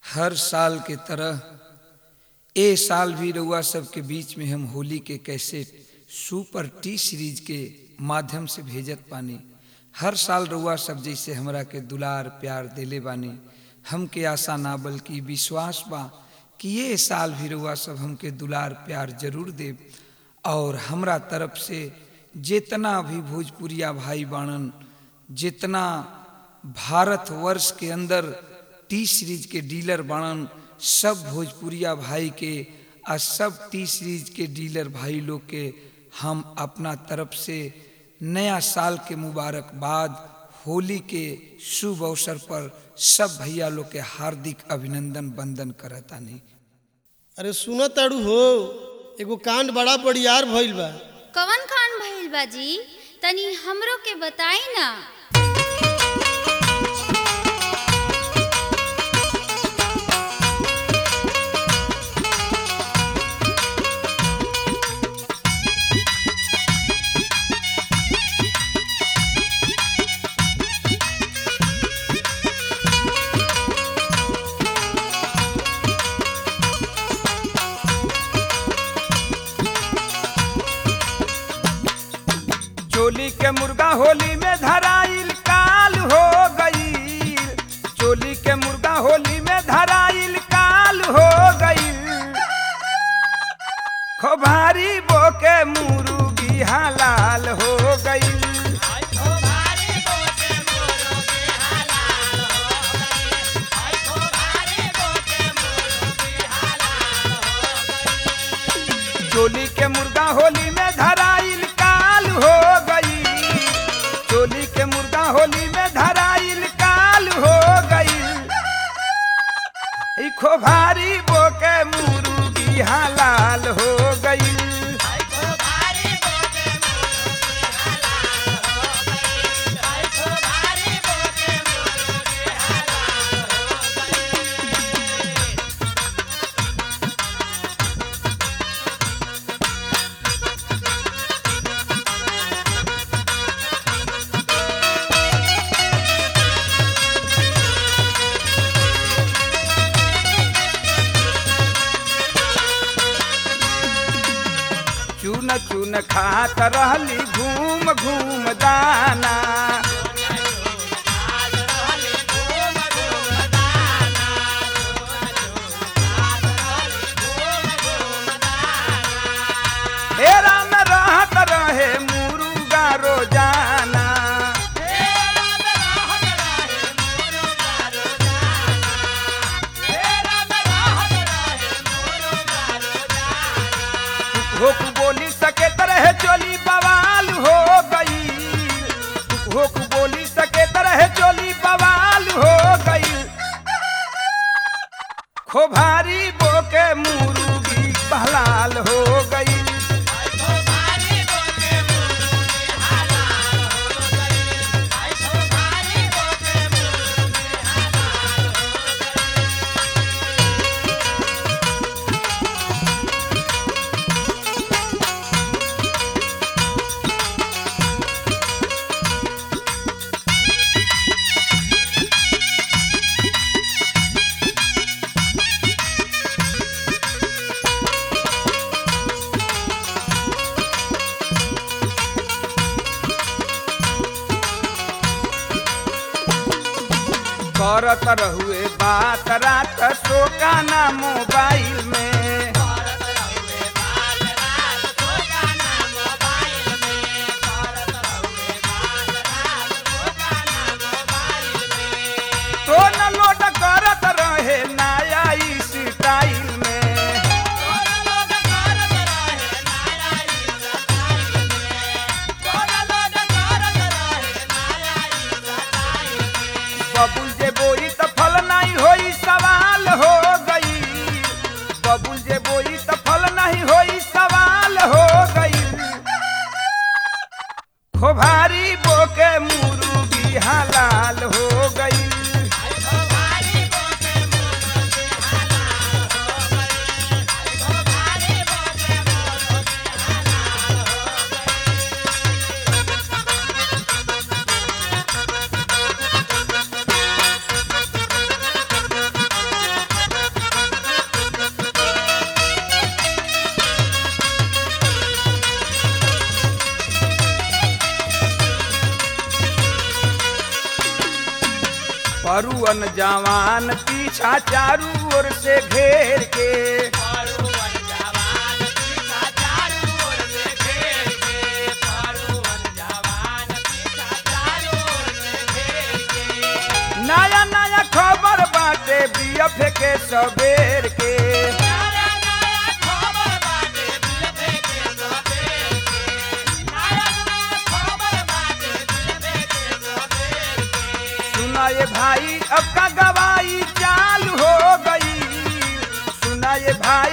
हर साल के तरह ए साल भी रउआ सबके बीच में हम होली के कैसेट सुपर टी सीरीज के माध्यम से भेजत पानी हर साल रउआ सब जैसे हमरा के दुलार प्यार देले बानी हमके आशा ना बल्कि विश्वास बा कि ये साल भी रउआ सब हमके दुलार प्यार जरूर देब और हमरा तरफ से जितना भी भोजपुरिया भाई बाणन जितना भारत वर्ष के अंदर टी सीरीज के डीलर बाणन सब भोजपुरिया भाई के आ सब टी सीरीज के डीलर भाई लोग के हम अपना तरफ से नया साल के मुबारकबाद होली के शुभ अवसर पर सब भैया लोग के हार्दिक अभिनंदन बंदन करतानी अरे सुनो ताड़ू हो एगो कांड बड़ा बड़ियार भइल बा कवन खान भइल बा जी तनी हमरो के बताई ना चोली के मुर्गा होली में धराइल काल हो गई चोली के मुर्गा होली में धराइल काल हो गई खोभारी बोके मुर्गी हलाल हो गई चोली के मुर्गा होली में धराइल काल हो गई चोली के मुर्गा होली में धराइल काल हो गई ई खोभारी बोके मुर्गी हलाल हो गई चून चून खात रहली घूम घूम दाना हेरा में रहत रहे मुर्गा रोजाना होक बोली सके तरह चोली बवाल हो गई होक बोली सके तरह चोली बवाल हो गई खोभारी बोके मुर्गी बहलाल हो गई करत रहुए बात रात सोकाना मोबाइल में तो न लोड करत रहे नया स्टाइल में बबुल जे बोई त फल नहीं होई सवाल हो गई परुवन जवान पीछा चारू ओर से घेर के नया नया खबर बाटे बीएफ के सबेर के सुना ये भाई अब का गवाही चालू हो गई सुना ये भाई